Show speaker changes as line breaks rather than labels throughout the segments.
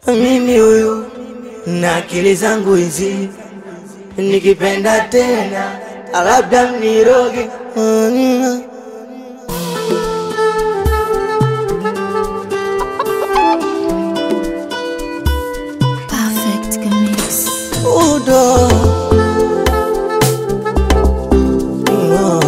mimi huyu na akili zangu hizi, nikipenda tena labda mniroge. Mm.
Perfect Mix.
Udo No.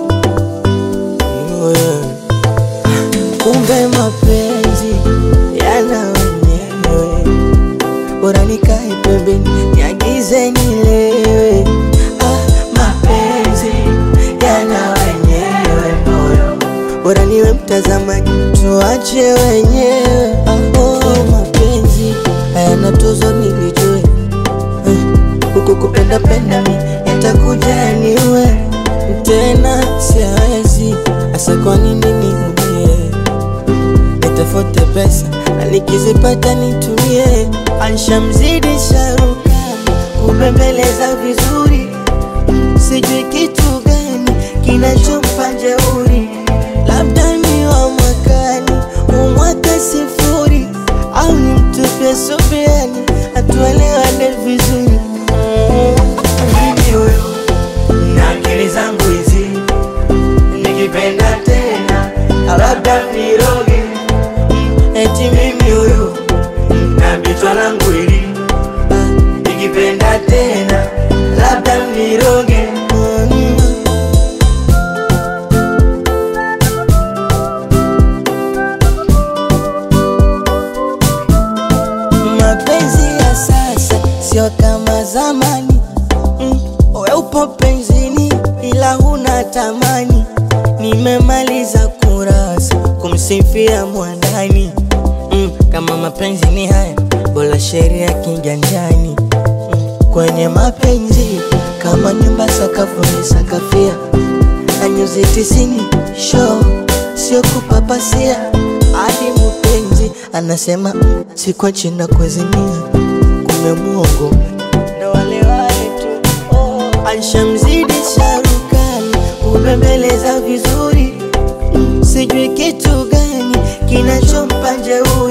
No, yeah. Kumbe mapenzi yana wenyewe, bora nikae pembeni niagize nilewe. Ah, mapenzi yana wenyewe moyo, bora niwe mtazamaji tuache wenyewe. Ah, oh, mapenzi hayana tuzo nilijue huku kupenda penda mi yatakuja niwe tena siawezi hasa kwa nini niumie nitafute pesa na nikizipata nitumie anshamzidi sharukani kubembeleza vizuri sijui kitu gani kinachompa jeuri labda ni wa mwakani umwaka sifuri au ni mtupia subiani atuelewane vizuri mimi huyu na akili zangu hizi nikipenda tena labda niroge eti mimi huyu na bichwa langu hili nikipenda tena labda niroge mapenzi ya sasa sio kama zamani mm. We upo penzini ila huna tamani, nimemaliza kurasa kumsifia mwandani mm. Kama mapenzi ni haya, bora sheria kiganjani mm. Kwenye mapenzi kama nyumba sakafu ni sakafia na nyuzi tisini show sio kupapasia hadi mpenzi anasema mm, sikwa china kuezimia kume muongo ndo wale wale tu oh. Anshamzidi sharukani kubembeleza vizuri mm, sijui kitu gani kinachompa jeuri